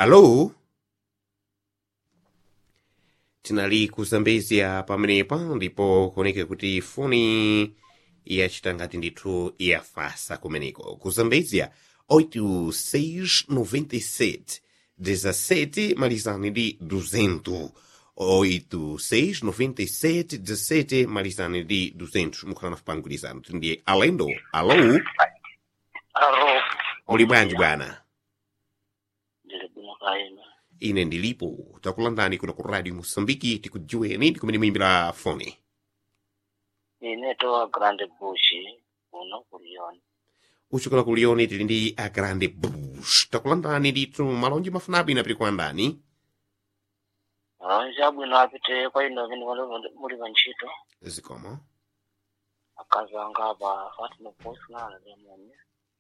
Alô? tinali kuzambezia pamenepa ndipo kuoneka kuti foni yachita ngati ndithu yafasa kumeneko kuzambezia 8697 17 malizani ndi 200 8697 17 malizani ndi 200 mukhala nafe pangwirizano tindiye alendo alo Aro, muli bwanji bwana ndili bwino kaina. ine ndilipo takulandani kuno ku radio mosambiki tikudziweni ndikumene muyimbira foni Ine towa Grand Bush, uno kulioni. uchokera ku Lyon tili ndi a grande bush takulandani ndithu malonji mafunapo inapita kuandani Alonja bwino apite kwa ino vini wale muli vanchito. zikomo Akazanga apa Fatima Bosna na Lemoni.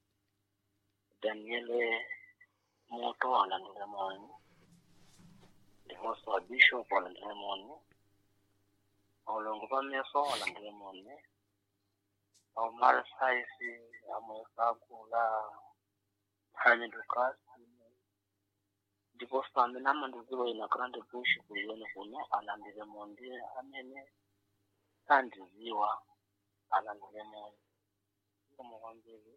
Daniele Moto ala Lemoni. Ndihoso wa Bishop ala Lemoni. Olongo pa meso ala Lemoni. Omar Saisi amwesakula Hani Lucas. ndipo fambe namandiziwa ina grand bush kulione kuno alandile mondi amene sandiziwa alandile mondi koma kwambiri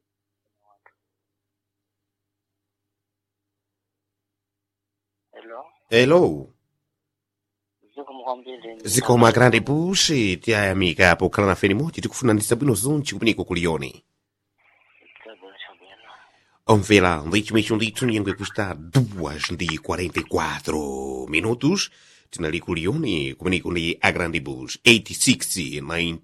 hello hello zikomo kwambiri zikomo a grande bush tiyayamika pokhala nafe nimodzi tikufunanitsa bwino zonchi kumeneko ku Lyon chabwino chabwino omvera ndechimwecho ndithu nyengo ikusta 2 ndi 44 minutos tinali ku Lyon kumeneko ndi a grande bush 86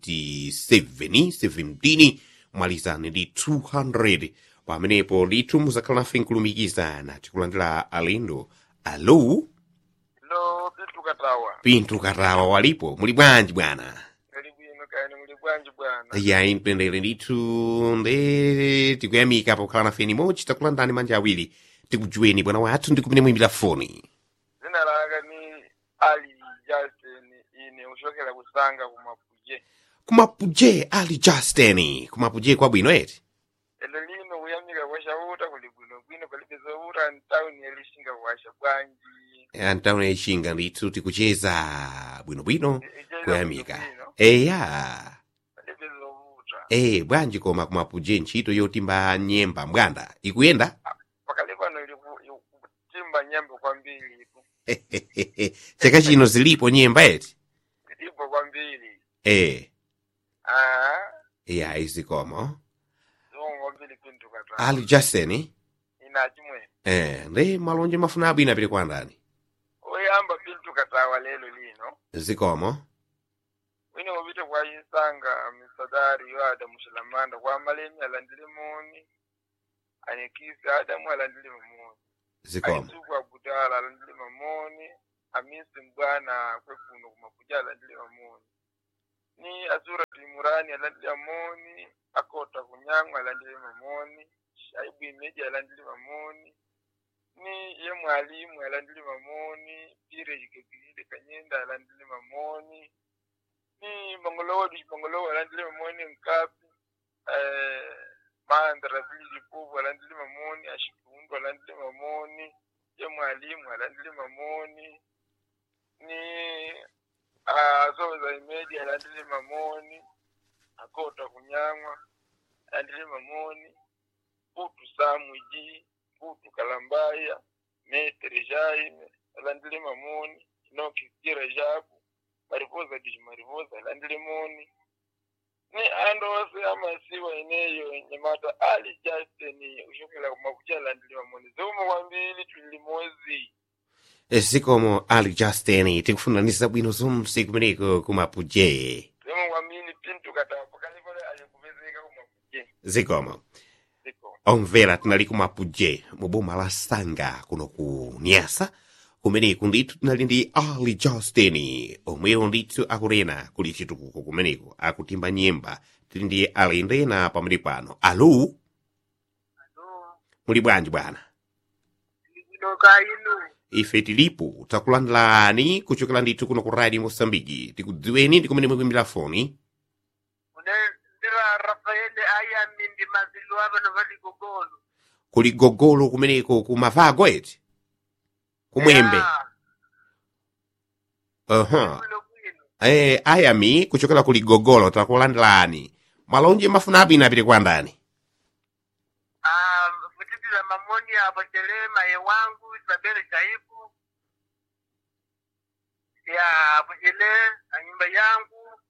97 17 malizani ndi 200 pamenepo ndithu muzakhala nafe nkulumikizana tikulandira alendo alo lo pintu katawa pintu katawa walipo muli bwanji bwana kali bwino kani muli bwanji bwana yayi mpendere ndithu nde tikuyamika pokhala nafe nimodzi takulandani manja awiri tikujuweni bwana wathu ndi kumene muyimbira foni zina langa ni ali justin ine uchokera kusanga kumapuje kumapuje ali justin kumapuje kwabwino eti elo lino kuyamika kwashauta kuli bwino bwino palibe zouta ntawuni yalishinga kuwasha bwanji antawuna ichinga ndithu tikucheza bwinobwino Icheza kuyamika bwinobwino, eya palibe zouta e bwanji koma kumapuje ntchito yotimba nyemba mbwanda ikuyenda pakali pano ili ku- ili kutimba nyemba kwambiri ipo chaka chino zilipo nyemba eti ilipo kwambiri e ah eya izikomo zongo kwambiri pintu katawa ali justin ina chimwe eh ndi malonje mafuna abwino apite kwa ndani oyamba pintu katawa lelo lino zikomo wine wopita kwa isanga misadari yo adamu shilamanda kwa malemi alandile moni anekisi adamu alandile mamoni zikomo aisuku abudala alandile mamoni amisi mbwana kwekuno kumakuja alandile mamoni ni azura timurani alandile mamoni akota kunyang'wa alandile mamoni shaibu imeji alandile mamoni ni ye mwalimu alandile mamoni pire jikekilile kanyenda alandile mamoni ni mongolowo di mongolowo alandile mamoni nkapi eh mandra vili puvu alandile mamoni ashikundu alandile mamoni ye mwalimu alandile mamoni ni azoza imedi alandile mamoni akota kunyang'wa alandile mamoni putu samwiji putu kalambaya metere jaime alandile mamoni inokisira jabu mariposa dishi mariposa alandile moni ni ando ose amasiwa ineyo nyamata ali justin ushokela kumakucha alandile mamoni zomwe kwambiri tuli limozi zikomo ali justin tikufunanisa bwino zonse kumeneko kumapuje zomwe kwambiri pintu katawa pakali pale alikupezeka kumakuche zikomo ziko omvera tinali kumapuje mu boma la sanga kuno ku nyasa kumeneko ndithu tinali ndi ali justin omweyo ndithu akunena kuli chitukuko kumeneko akutimba nyemba tili ndi alendena pamene pano alo muli bwanji bwana ndikudoka inu ife tilipo takulandilani kuchokera ndithu kuno ku radio mosambiki tikudziweni ndi kumene mukuimbira foni ndira rafaele ayami ndi mazilu ava novali gogolo kuli gogolo kumeneko kumavago eti kumwembe Ya, aha bwino bwino. eh ayami kuchokera ku ligogolo takulandilani malonje mafuna abwino apite kwa ndani Ah, kutitira mamoni apo Chelema ye wangu Isabel Shaibu ya hapo Chele na nyumba yangu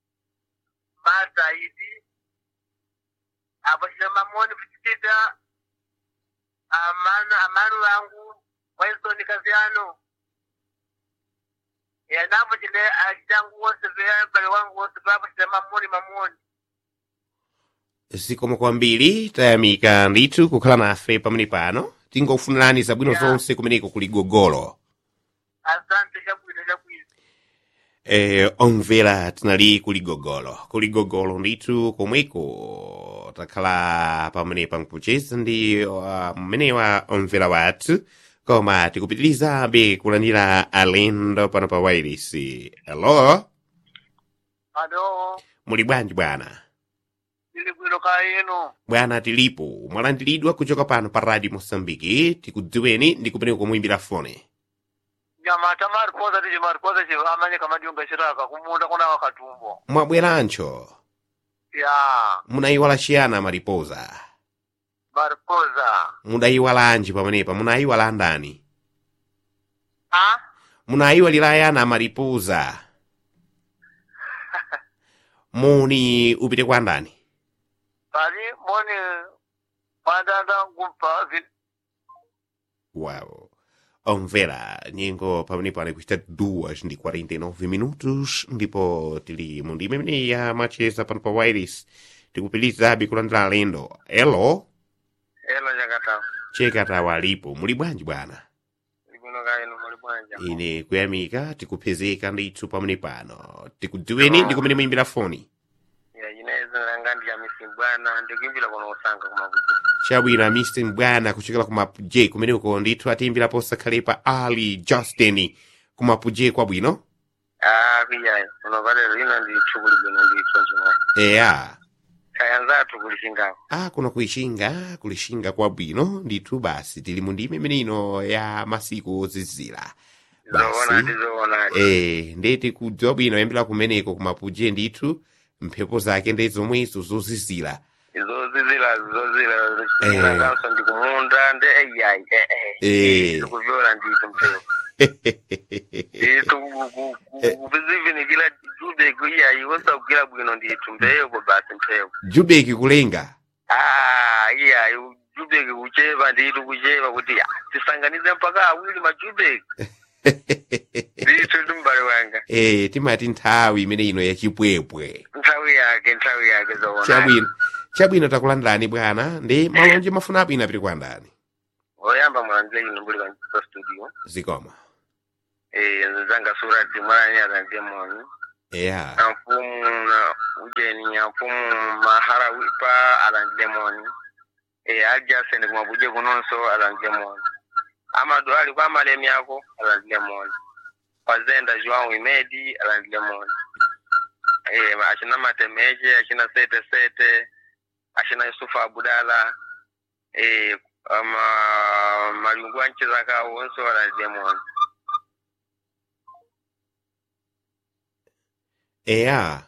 Mazaidi hapo Chele mamoni kutitira amana amanu wangu Winston Kaziano ya napo Chele ajangu wose vya bale wangu wose hapo Chele mamoni mamoni zikomo kwambiri tayamika ndithu kukhala nafe pamene pano tingofunirani zabwino Ya. zonse kumeneko ku ligogolo asante chabwino chabwino eh, omvera tinali kuligogolo kuligogolo ndithu komweko takhala pamenepa nkucheza ndi uh, mmenewa omvera wathu koma tikupitirizabe kulandira alendo pano pa wairisi alo alo muli bwanji bwana ili bwino kaya yenu bwana tilipo mwalandiridwa kuchoka pano pa radio mosambiki tikudziweni ndi kumeneko komwimbira fone nyamata mariposa tichi mariposa chi amanye kamadionga chiraka kumunda kuna wakatumbo mwabwerancho ya munayiwala chiyana mariposa mariposa mudayiwalanji pamenepa munayiwala ndani a munayiwalira yana mariposa muni upite kwa ndani pali moni mandanda ngumpa vi wow omvera nyengo pamenepo anikuchita 2 ndi 49 minutos ndipo tili mu ndime imene ya macheza pano pa wireless tikupitirizabe kulandira alendo elo elo nyakata chekatawa alipo muli bwanji bwana ili bwino kaya yenu muli bwanja ine kuyamika tikupezeka ndithu pamene pano tikudziweni ndi kumene muyimbira foni ya inaweza langa ndi amisi bwana ndikuimbira kuno usanga kumakuti chabwino mr mbwana kuchokera kumapuje kumeneko ndithu atiyimbira posakhalepa ali justin kumapuje kwabwino a kuyayo kuno valero ino ndi chukuli bwino nditso chimwe eya kaya nzathu kulishingawo a kuno kuishinga kulishinga kwabwino ndithu basi tili mu ndime imene ino ya masiku ozizira zoona ndi basi zoona eh ndeti kudziwa bwino yambira kumeneko kumapuje ndithu mphepo zake ndi zomwezo zozizira zozizira zozizira Eh. chilanganso ndi kumunda ndi eyayi Eh. ndikuvyola ndithu mphepo ndithu kuvizivinikila jube kuiyayi wosakugila bwino ndithu mbeyo basi mphepo jubeki kulenga ah iyayi jubeki kucheva ndithu kucheva kuti ah, tisanganize mpaka awiri majubeki ndithu ndi mbale wanga eh timati nthawi imene ino yachipwepwe nthawi yake nthawi yake zoona chabwino chabwino takulandirani bwana ndi malonje mafuna abwino apite kwa ndani oyamba mwanzile ino mbuli kanisa studio zikoma eh zanga surati mwanani azanzie moni eya na mfumu na ujeni ya mfumu mahara wipa alandile moni e aljasene kumabuje kunonso alandile moni amadu ali kwa malemi yako alandile moni wazenda joao imedi alandile moni e achina matemeje achina sete sete achina yusufu abudala e ama malungu anchizaka wonso alandile moni eya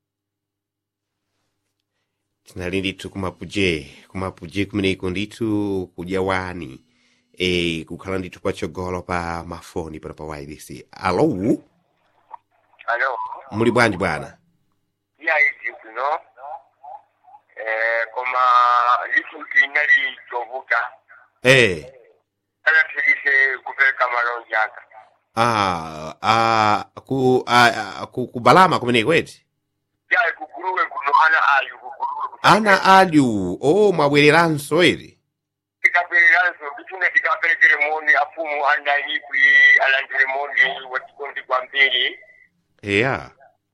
tinali ndithu kumapuje kumapuje kumeneko ndithu kudya wani e kukhala ndithu patsogolo pa mafoni pano pa wireless alo alo muli bwanji bwana yaiti kuno eh, koma lisuti nali chovuka eh anathirise kupeleka malonji aka ah ah ku ah, ku kubalama kumeneko eti yayi kuguruwe kuno ana ayu kuguruwe kuno ana alyu o mwabwereranso eri tikabwereranso bitune tikapelekere moni afumu anayipwi alandire moni watikondi kwa mbili eya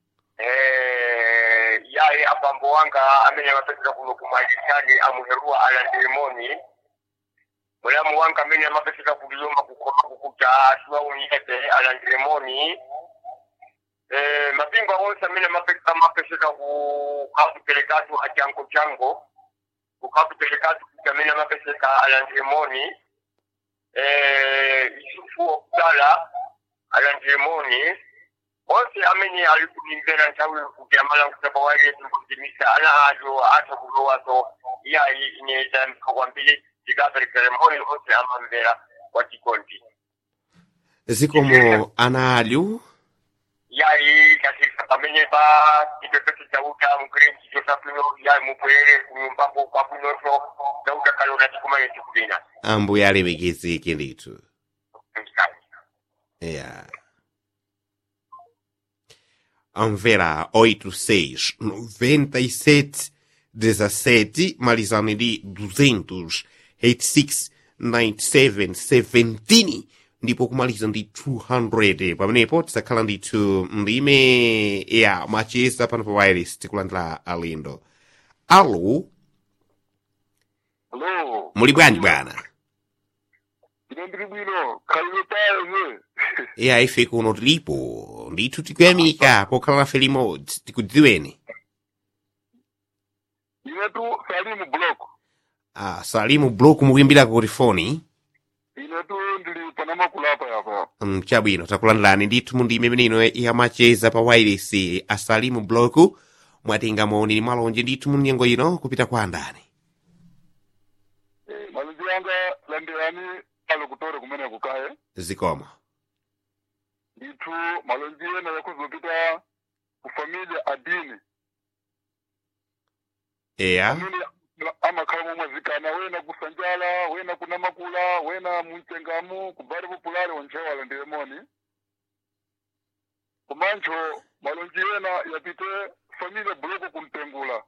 eh, yaye abambo wanga amene amapeseka kuno kumalisani amuherua alandire moni mulamu wanga amene amapeseka kuliyoma kukoma kukuta asiwaunyete alandire moni eh, mapingo onse amene amape- amapeseka kukapelekatu achango chango kukapelekatu kuti amene amapeseka alandire moni eh, yusufu okudala alandilemoni onse amene ali kulimvera nthawi kuti amala kusaba waile tikuzimisa ana acho atha kulowaso iyayi ine tayamika kwambiri tikaperekere moni onse amamvera kwa chikondi zikomo ana alyu yayi katika pamene pa chipepeto chauta mugire chicho chapino yayi mubwere kunyumbako kwabwinoso chauta kalona chikumane chikuvina ambuye alemekezeke ndithu Yeah. Anvera 86 97 17 malizane ndi 200 86 97 17 ndipo kumaliza ndi 200 pamenepo tisakhala ndithu ndime ya macheza pano pa wireless tikulandira alendo alo Hello. muli bwanji bwana Ine ndiri bwino. Khalilo tayo ne. iya ife kuno tilipo ndithu tikuyamika pokhala nafe limodzi tikudziweni Ine tu Salimu Block. ah, salimu block mukuyimbirako kuti foni Ine tu ndili panama kulapa yapa. mm, chabwino takulandirani ndithu mu ndime imeneino yamacheza pa wireless asalimu block mwatenga moni ni malonje ndithu mu nyengo ino kupita kwa andani Eh, malonji yanga landirani alo kutore kumene kukaye. zikomo Ndithu malonji ena yakuzopita kufamilia adini. eya Amene amakhala momwe zikana wena kusanjala, wena kunamakula, wena muncengamu, kubali populari onchewa landire moni. Kumancho malonji ena yapite familia buloko kumtengula.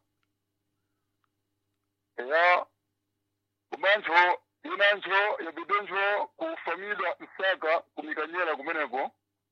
ya kumancho inancho yabidencho ku familia msaka kumikanyela kumeneko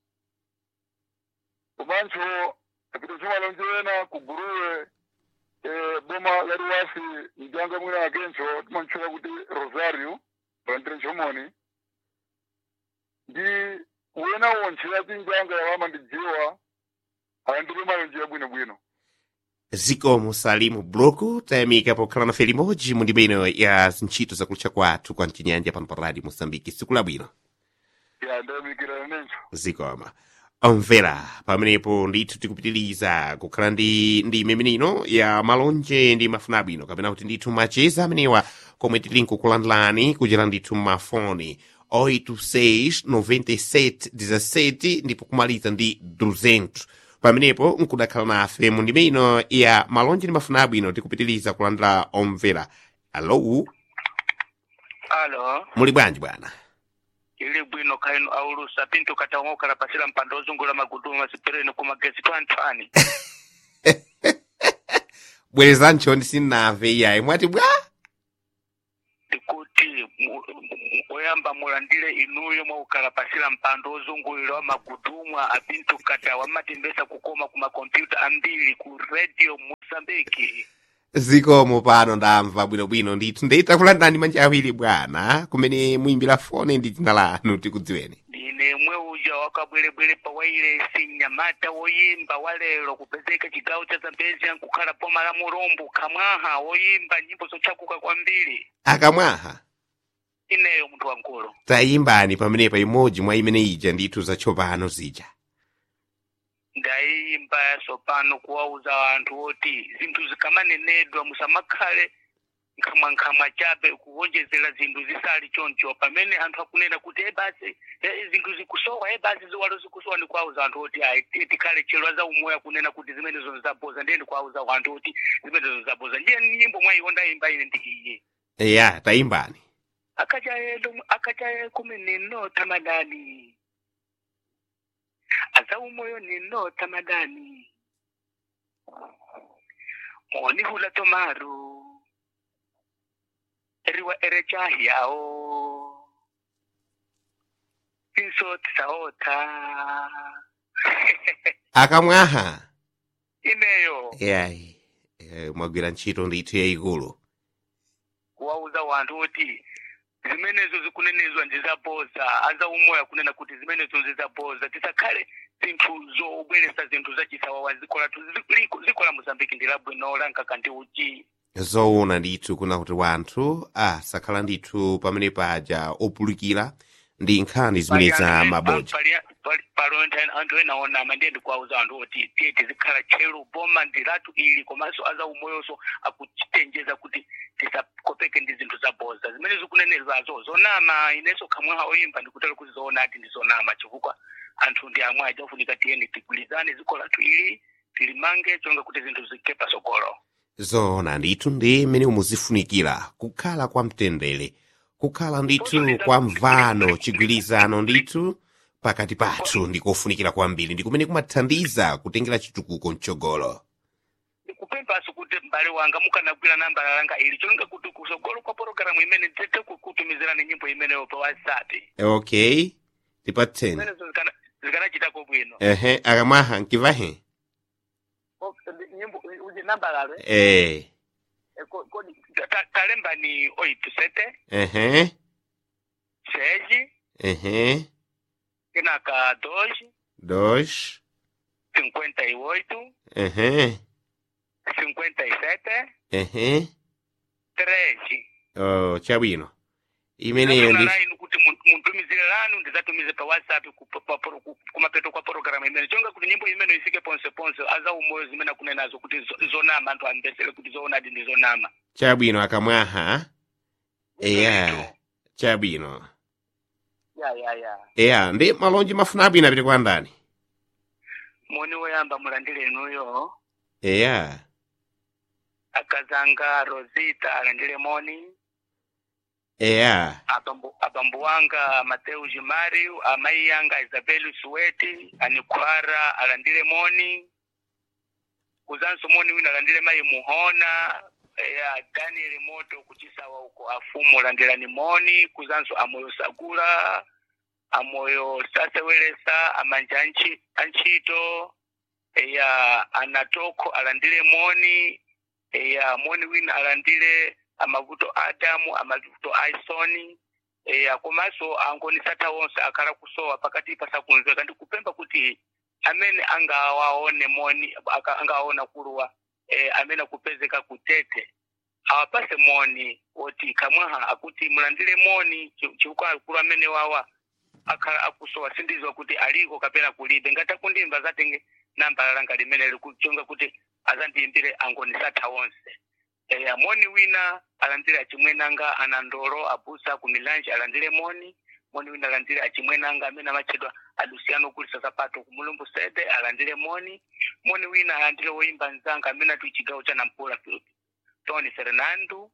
kumancho yabidencho malonje ena kuguruwe e, boma la ruwasi mjanga mwina akencho timanchola kuti rosario landire nchomoni ndi wena wonche yati njanga yawama ndijiwa alandire malonje yabwinobwino zikomo salimu block tayamika pokhala nafe limodzi mu ndime ino ya zintchito zakulucha kwathu kwa mchinyanja pano pa radio mosambiki siku labwino ya ndayamikira nencho zikoma omvera pamenepo ndithu tikupitiriza kukhala ndi ndime imeneino ya malonje ndi mafuna abwino kapena kuti ndithu macheza amenewa komwe tili nkukulandilani kuchera ndithu mafoni 86 97 17 ndipo kumaliza ndi 200 pamenepo nkudakhala nafe mu ndime ino ya malonje ndi mafuna abwino tikupitiriza kulandira omvera alo alo muli bwanji bwana ili bwino kaino aulusa pinto katang'okala pasila mpando ozungula magudumu masipireni kumagezi twantwani bwerezancho ndisinave iyayi mwati bwa ndikuti mu- mu- oyamba mulandile inuyo mwaukala pasila mpando ozungulira wa magudumwa apinto kata wamatembesa kukoma ku makompyuta ambiri ku radio mosambiki zikomo pano ndamva bwinobwino ndithu ndeyitakulandani manja awiri bwana kumene muyimbira fone ndi dzina lanu tikudziweni ndine mwe uja wakabwerebwere pa wailesi nyamata woyimba walero kupezeka chigawo cha zambezi nkukhala boma la mulumbu kamwaha woyimba nyimbo zochakuka kwambiri akamwaha ineyo munthu wankulu tayimbani pamenepa imodzi mwa imene ija ndithu zatsopano zija ndayimba sopano kuwauza anthu oti zinthu zikamanenedwa musamakhale nkhamwankhamwa chabe kuwonjezera zinthu zisali choncho pamene anthu akunena kuti e basi eh, zinthu zikusowa e basi ziwalo zikusowa ndi kuwauza anthu oti ayi ti- tikhale chelo za umoya kunena kuti zimenezo zaboza ndiye ndikuwauza anthu oti zimenezo zaboza ndiye nyimbo mwayiwo ndayimba ine ndi iye eya tayimbani akachayelo akachaye kumeneno tamadani azaumoyo nino tamadani moni hula tomaru eriwa erechahiao inso tisaota akamwaha ineyo eyayi eh, mwagwira ntchito ndithu yayikulu kuwauza wanthu kuti zimenezo zikunenezwa ndizaboza aza umoya kunena kuti zimenezo ndizaboza tisakhale zinthu zobweresa zinthu zachisawawa ziko lathu Zi- liko- ziko la mozambiki ndi labwino lankaka ndi uchi zoona ndithu kuna kuti wanthu asakhala ndithu pamene paja opulikira ndi nkhani zimene za mabodza palonta anthu ena onama ndiye ndikuwauza anthu oti tiye tizikhala tcheru boma ndiratu ili komanso aza umoyonso akucitenjeza kuti tisakopeke ndi zinthu zabodza zimene zikunenezwazo zonama inenso khamwaha oyimba ndikutera kuti zoona ati ndi zonama chifukwa anthu ndi amwe ajafunika tiyeni tigulizane dziko lathu ili tilimange chonga kuti zinthu zikhale pasogolo zoona ndithu ndi mmene muzifunikira kukhala kwa mtendere kukhala ndithu kwa mvano chigwirizano ndithu pakati pathu ndikofunikira kwambiri ndi kumene kumathandiza kutengera chitukuko mtsogolo kupemphaso kuti m'bale wanga mukanagwira namba langa ili chonga kuti kusogolo kwa pologalamu imene nditete kutumizirani nyimbo imeneyo pa whatsapp okay tipatseni zimenezo zikana- zikanachitako bwino ehe akamwaha nkivahe Oh, nyimbo uje namba lalo eh? eh Eh, ko- kodi ta- talemba ni oito sete ehe seis ehe kenaka dois dos cinquenta e oito ehe cinquenta e sete ehe treze oh, chabwino imeneyo ndi Ndafuna line kuti mun- muntumizire lanu ndizatumize pa whatsapp ku- pa- pa- pro- ku- kumapeto kwa pologalamu imene chonga kuti nyimbo imene ifike ponse ponse aza umoyo zimene akunenazo kuti zo- zonama anthu ambesere kuti zoonadi ndi zonama chabwino akamwaha eya Ndithu. chabwino ya ya ya eya ndi malonji mafuna abwino apite kwa ndani moni woyamba mulandire inuyo eya akazanga rosita alandire moni eya abambo abambo wanga mateu jimariu amayi yanga isabeli suweti anikwara alandire moni kuzanso moni wina alandire mayi muhona ya daniel moto kuchisawa uko afumu alandirani moni kuzanso amoyo sagula amoyo sasewelesa amanja anchi- anchito ya anatoko alandire moni ya moni wina alandire amavuto adamu amavuto aisoni e, komanso angonisatha wonse akhala kusowa pakati pasakunzeka ndikupempha kuti amene angawaone moni aka- angawaona kuluwa e, amene akupezeka kutete awapase moni oti kamwaha akuti mulandire moni chi- chifukwa akulu amene wawa akhala akusowa sindizwa kuti aliko kapena kulibe ngati akundimva zatenge namba langa limene likuchonga kuti azandiyimbire angonisatha wonse eya moni wina alandire achimwenanga ana ndolo abusa ku milanje alandire moni moni wina alandire achimwenanga amene amachedwa alusiano ogulisa sapato ku mulumbu sede alandire moni moni wina alandire woyimba nzanga amene ati chigawo cha nampula tony fernando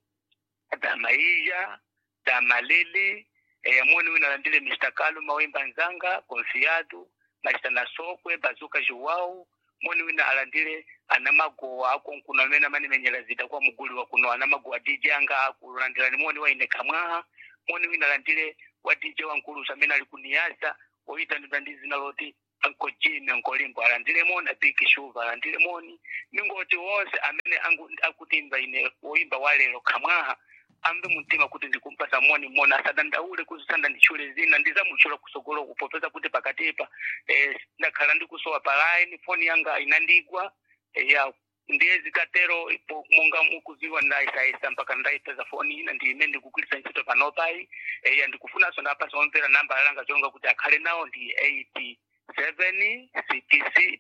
damaiya damalele eya moni wina alandire mr kaluma woyimba nzanga confiado machitana sokwe bazuka joao moni wina alandire anamagowa akonkuno amene amanimenyera zida kwa muguli wa kuno anamagowa dj anga akulandirani moni waine kamwaha moni wina alandire wa dj wankulusa amene ali kuniyasa woyitanidwa ndi zina loti anko jimi anko limbo alandire moni abiki shuva alandire moni ningoti wonse amene angu- akutimba ine woyimba walero kamwaha ambe mumtima kuti ndikumpasa moni moni asadandaule kuzisanda nditchule zina ndizamutchula kusogolo kupopeza kuti pakatipa eh, ndakhala ndikusowa pa line foni yanga inandigwa eh, ya ndiye zikatero ipo monga mukuziwa ndaisayisa mpaka ndaipeza foni ina ndi imene ndikugwiritsa ntchito panopai eh, ya ndikufunanso ndapasa omvera namba langa chonga kuti akhale nawo ndi 87 66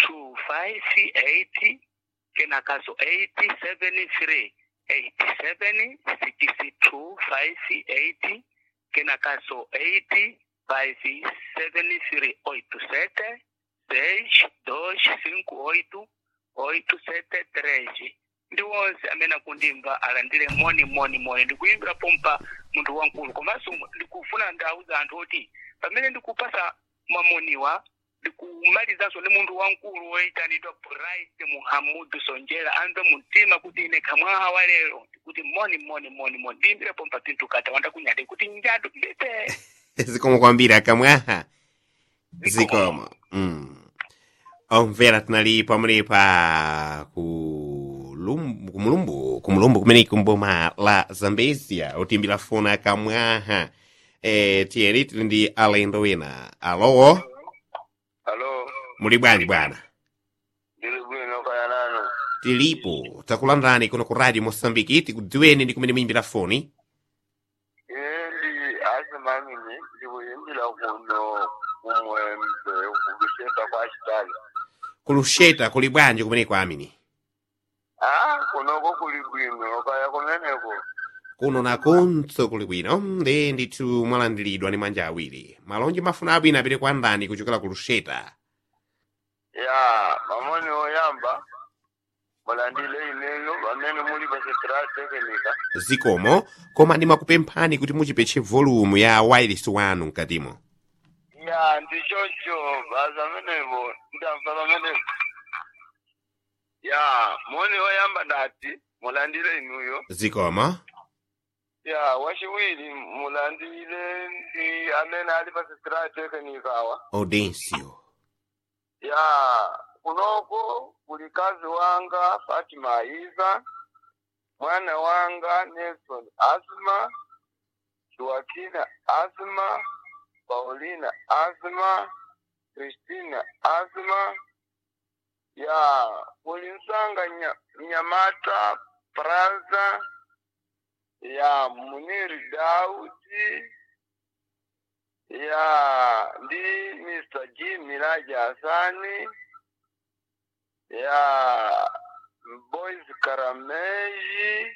25 kenakaso 873 87 62 58 kenakaso 8 573 87 6 2 5 8 oito sete treze ndi wonse amene akundimva alandire moni moni moni ndikuyimbira pompa munthu wankulu komanso ndikufuna ndauza anthu oti pamene ndikupasa mamoniwa ndikumalizanso ndi munthu wankulu woyitanidwa bright muhamudu sonjera amve mumtima kuti ine kamwaha wa lero ndikuti moni moni moni moni ndiyimbire pompa pinthu kata wandakunyade kuti njadu mbete zikomo kwambiri akamwaha zikomo mm. omvera tinali pamwenepa ku Lum- ku mulumbu ku mulumbu kumene kumboma la zambezia otimbira fona akamwaha eh, tiyeni tili ndi alendo wina alo alo muli bwanji bwana ndili bwino kaya nanu tilipo takulandirani kuno ku radio mosambiki tikudziweni ndi kumene muyimbira foni ili asimamini ndikuyimbira kuno kumwembe kukusheka kwa chitali kulusheta kuli bwanji kumeneko amini ah kunoko kuli bwino kaya kumeneko kuno nakonso kuli bwino ndi ndithu mwalandiridwa ndi manja awiri malonje mafuna abwino apite kwa ndani kuchokera kulusheta ya mamoni oyamba mulandile ineno pamene muli pa central technica zikomo koma ndimakupemphani kuti muchipetche volumu ya wireless wanu mkatimo ya ndichocho basi amenepo ndamva pamenepo ya moni oyamba dati mulandile inuyo zikomo ya wachiwiri mulandile ndi amene ali pa central technica awa audencio ya kunoko kuli kazi wanga Fatima Aiza mwana wanga Nelson Asma Joaquina Asma Paulina Asma Christina Asma ya kuli nsanga nya, Nyamata Praza ya Muniri Daudi ya ndi Mr. G Miraji Hasani ya Boys Karameji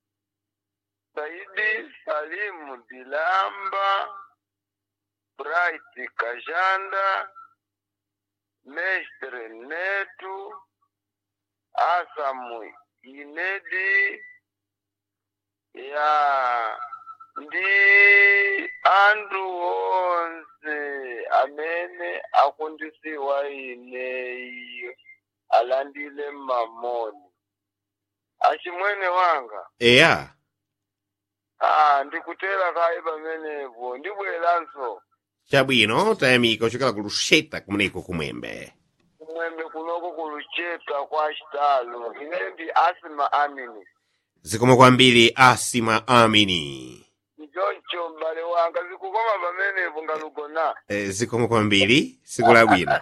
Saidi Salimu Dilamba Bright Kajanda Mestre Netu Asamu Inedi ya ndi anthu onse amene akundisiwa ineyi alandile mamoni achimwene wanga eya ah ndikutera kayi pamenepo ndibweranso chabwino tayamika kuchokera kulusheta kumeneko kumwembe kumwembe kunoko kulucheta kwa chitalo ine ndi asima amini zikomo kwambiri asima amini ndichoncho m'bale wanga zikukoma pamenepo ngalugona e, zikomo kwambiri siku labwino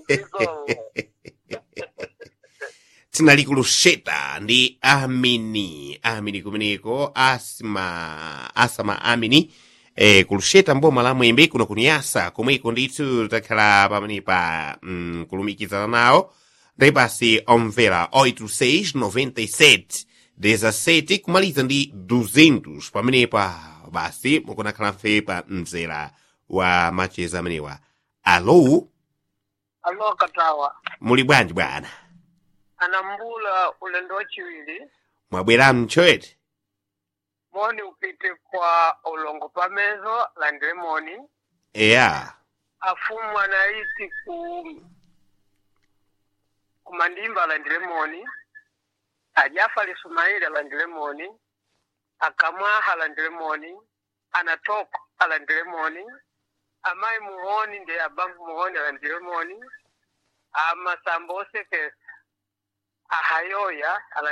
tinali kulusheta ndi amini amini kumeneko asima asama amini e, kulusheta mboma la mwembe kuno kuniyasa komweko ndithu takhala pamenepa mm, kulumikizana nawo ndi basi omvera 8697 17 kumaliza ndi 200 pamenepa basi mukunakhala mfe pa mzera wa macheza amenewa alo alo katawa muli bwanji bwana anambula ulendo wachiwiri mwabwera mchoete moni upite kwa ulongo pamezo landile moni eya afumu anaiti ku kumandimba alandile moni ajafali sumaili alandile moni akamwaha alandile moni anatoko alandile moni amayi muhoni ndi abambu muhoni alandile moni amasambo osekesa ahayoya